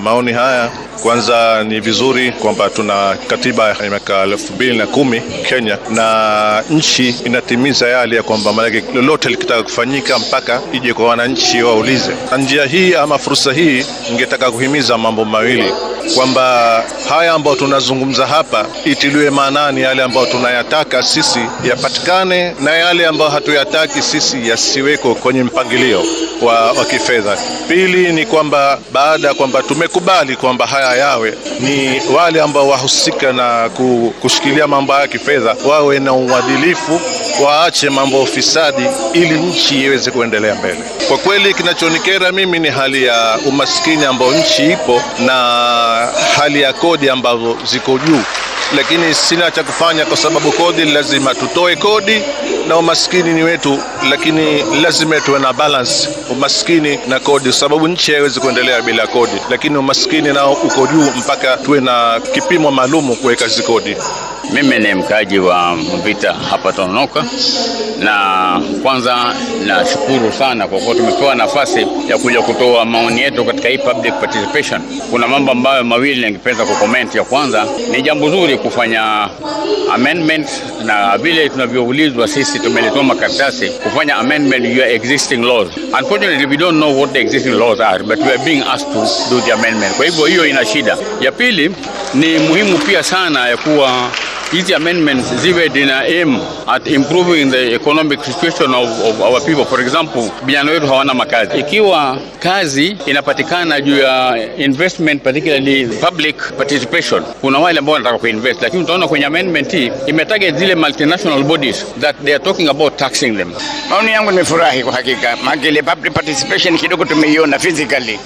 Maoni haya kwanza, ni vizuri kwamba tuna katiba ya miaka elfu mbili na kumi Kenya, na nchi inatimiza yale ya kwamba maanake lolote likitaka kufanyika mpaka ije kwa wananchi waulize. Na njia hii ama fursa hii, ningetaka kuhimiza mambo mawili kwamba haya ambayo tunazungumza hapa itiliwe maanani, yale ambayo tunayataka sisi yapatikane na yale ambayo hatuyataki sisi yasiweko kwenye mpangilio wa, wa kifedha. Pili ni kwamba baada ya kwamba tumekubali kwamba haya yawe, ni wale ambao wahusika na kushikilia mambo haya ya kifedha wawe na uadilifu, waache mambo ya ufisadi ili nchi iweze kuendelea mbele. Kwa kweli kinachonikera mimi ni hali ya umaskini ambao nchi ipo na hali ya kodi ambazo ziko juu, lakini sina cha kufanya kwa sababu kodi lazima tutoe kodi na umaskini ni wetu, lakini lazima tuwe na balance umaskini na kodi, kwa sababu nchi haiwezi kuendelea bila kodi, lakini umaskini nao uko juu mpaka tuwe na kipimo maalumu kuweka hizi kodi. Mimi ni mkaaji wa Mvita hapa Tononoka, na kwanza nashukuru sana kwa kuwa tumepewa nafasi ya kuja kutoa maoni yetu katika hii public participation. Kuna mambo ambayo mawili ningependa kucomment. Ya kwanza ni jambo zuri kufanya amendment, na vile tunavyoulizwa sisi tumelitoa makaratasi kufanya amendment your existing laws. Unfortunately we don't know what the existing laws are but we are being asked to do the amendment. Kwa hivyo hiyo ina shida. Ya pili ni muhimu pia sana ya kuwa hizi amendments ziwe zina aim at improving the economic situation of, of our people. For example, vijana wetu hawana makazi. Ikiwa kazi inapatikana juu ya investment, particularly public participation, kuna wale ambao wanataka kuinvest, lakini utaona kwenye amendment hii imetarget zile multinational bodies that they are talking about taxing them. Maoni yangu nimefurahi kwa hakika, maana ile public participation kidogo tumeiona physically